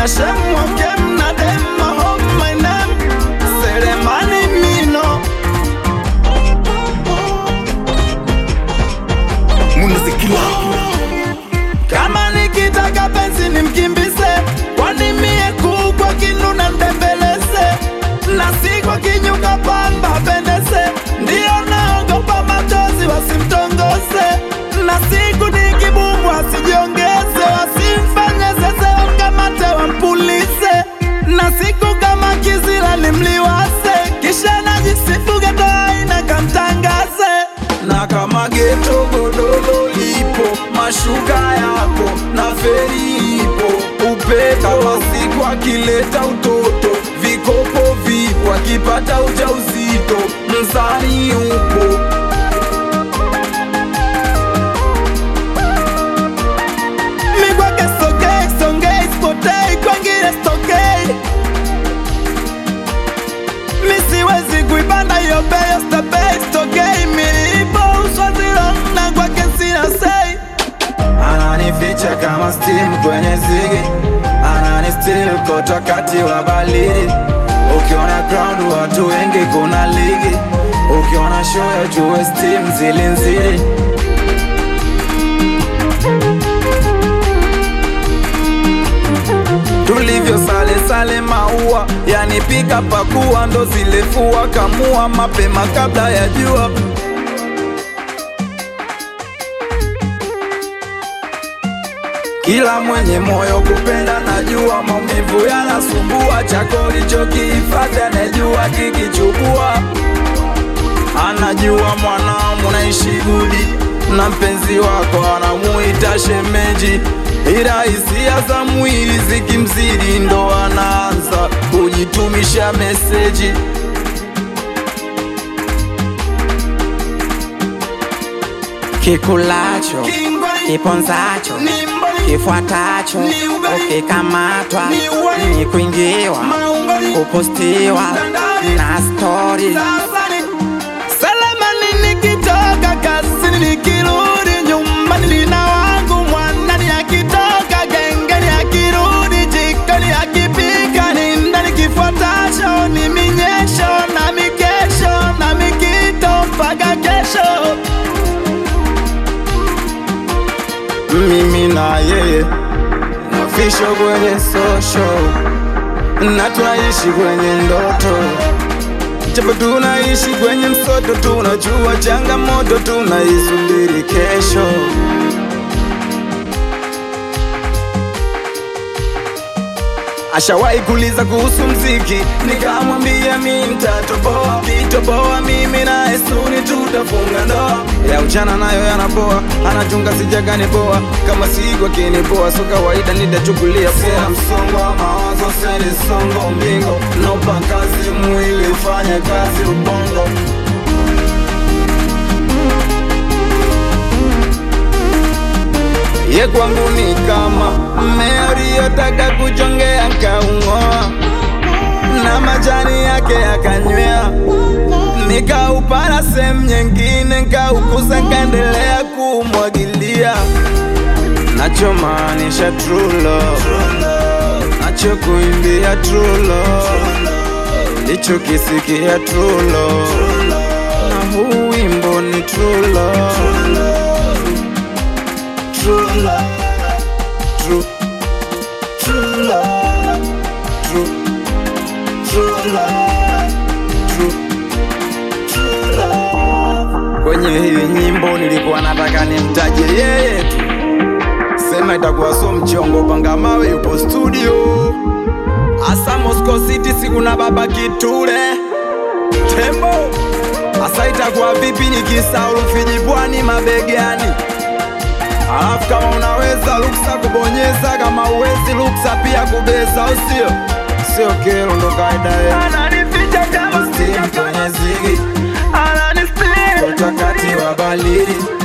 na shame of game na them I hope my name Selemani Mino Munazikila kama nikitaka penzi nimkimbize, kwani mie kukwa kinu na ndembeleze na si kwa kinyuka pamba pendeze, ndiyo naogopa machozi wasimtongoze, na siku nikibumbwa asijiongeze, wasimfanye zeze wamkamate wampulize, na siku kama kizila nimliwase, kisha najisifu geto aina kamtangaze na kama geto godoro lipo, mashuka yako na feri ipo, upe kama siku akileta utoto, vikopo vipo, akipata ujauzito, mzani upo Mi kwake sogei, songei, spotei, kwengine stokei Mi siwezi kuipanda hiyo bei, stepei, stokei Milipo uswazilo na kwake sina sei Ananificha kama steam kwenye zigi Anani still koto kati wa balidi Ukiona ground watu wengi kuna ligi Ukiona show ya juu steam zili nzili tulivyo sale sale maua yani pika pakua ndo zilefua kamua mapema kabla ya jua kila mwenye moyo kupenda najua maumivu yanasumbua chako ulichokihifadhi anajua kikichukua anajua mwanao naishi gudi na mpenzi wako anamuita shemeji, ila hisia za mwili zikimzidi ndo anaanza kujitumisha meseji. kikulacho kiponzacho kifuatacho ukikamatwa ni kuingiwa kupostiwa na stori Salamani nikitoka kazini nikirudi nyumbani nina wangu mwanani akitoka gengeni akirudi jikoni akipika ni ndani kifuatacho ni minyesho na mikesho na mikito mpaka kesho mimi na yeye nafisho kwenye social na tunaishi kwenye ndoto japo tunaishi kwenye msoto, tunajua changamoto, tunaisubiri kesho. Ashawahi kuuliza kuhusu mziki, nikamwambia mi nitatoboa, kitoboa mimi na Esuni tutafunga ndoa. Ya ujana nayo yanapoa, anachunga sijagani poa, kama siku akinipoa, so kawaida nitachukulia poa. Msongo wa mawazo seli songo mbingo, nopa kazi mwili ufanye kazi ubongo ye kwangu ni kama mmea uliyotaka kuchongea kaung'oa na majani yake yakanywea, nikaupara sehemu nyingine, nkaukuza kaendelea kumwagilia, nachomaanisha true love, nachokuimbia true love, lichokisikia true love, na huu wimbo ni true love. True love, true, true love, true, true love, true, true love. Kwenye hii nyimbo nilikuwa nataka nimtaje yeye tu, sema itakuwa so mchongo, panga mawe yupo studio, asa Moscow City, siku na baba Kitule Tembo, asa itakuwa vipi nikisahau Rufiji Pwani mabegani Alafu kama unaweza ruksa kubonyeza, kama uwezi ruksa pia kubeza, au sio? Sio kero, ndo kaida yetu. Ananificha kama Steam kwenye zigi, ananisteam utakati wa balidi